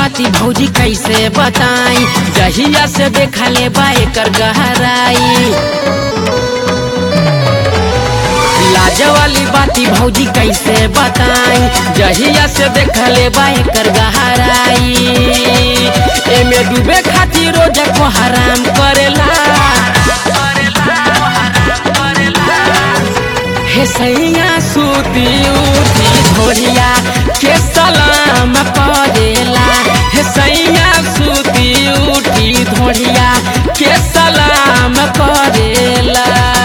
बाती भौजी कैसे बताई जहिया से देखा ले बा एकर गहराई लाज वाली बाती भौजी कैसे बताई जहिया से देखा ले बा एकर गहराई एमे डूबे खातिर रोज को हराम करेला हे सैया सूती उठी धोरिया के सलाम करेला हे सैया सूती उठी धोरिया के सलाम करेला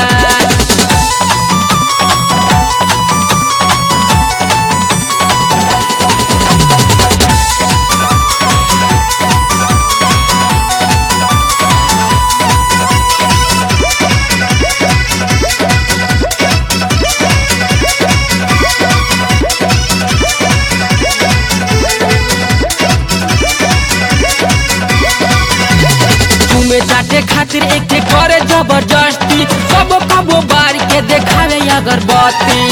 तुमे चाटे खातिर एक के करे जबरदस्ती कबो कबो बार के देखावे अगरबत्ती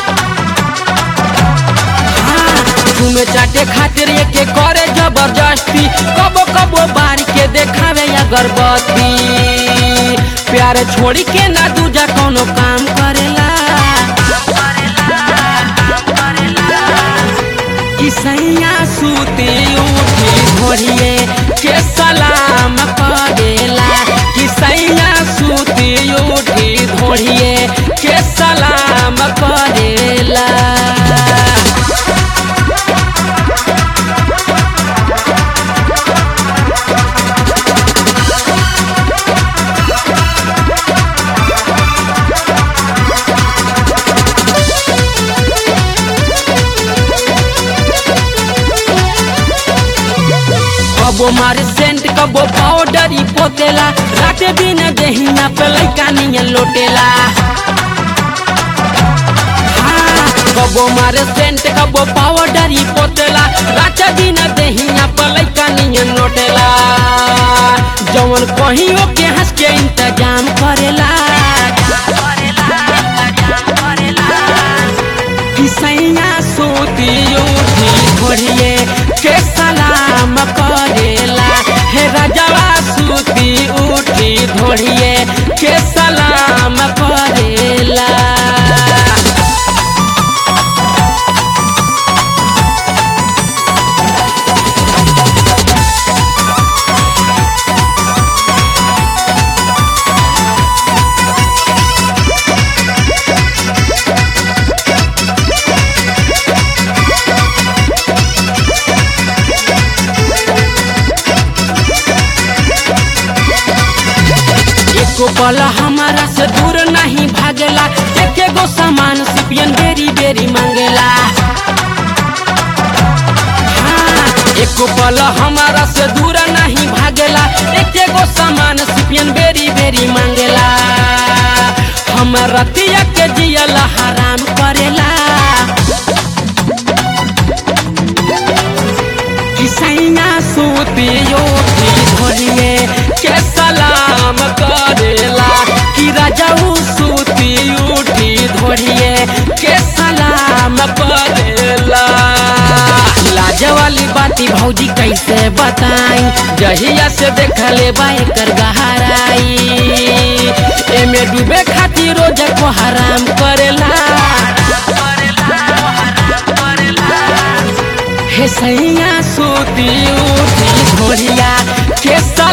हाँ, तुमे चाटे खातिर एक के करे जबरदस्ती कबो कबो बार के देखावे अगरबत्ती प्यार छोड़ी के ना दूजा कोनो काम करेला कि सैया सूती उठी भोरिए के सलाम करेला कि सैया सूती उठी धोरिए के सलाम करेला कबो मारे सेंट कबो पाउडर ही पोतेला राते दिन देहिया पे लइका नियन लोटेला हाँ, कबो मारे सेंट कबो पाउडर ही पोतेला राते दिन देहिया पे लइका नियन लोटेला जवन कहियो के हंस के इंतजाम करेला कि सैया सूती उठी घोड़िए के सलाम करेला हे राजवा सूती उठी धोड़िए के सलाम करेला एको पल हमारा से दूर नहीं भागेला एके गो सामान सिपियन बेरी बेरी मांगेला हाँ, एको पल हमारा से दूर नहीं भागेला एके गो सामान सिपियन बेरी बेरी मांगेला हम रतिया के जियला हराम करेला कि सैया सूती उठी धोरिए के सलाम करेला कि राजाऊ सूती उठी धोरिए के सलाम करेला लाज वाली बाती भौजी कैसे बताई जहिया से देखले बा एकर गहराई एमे डूबे खातिर रोज को हराम करेला हे सैया सूती उठी धोरिया के सा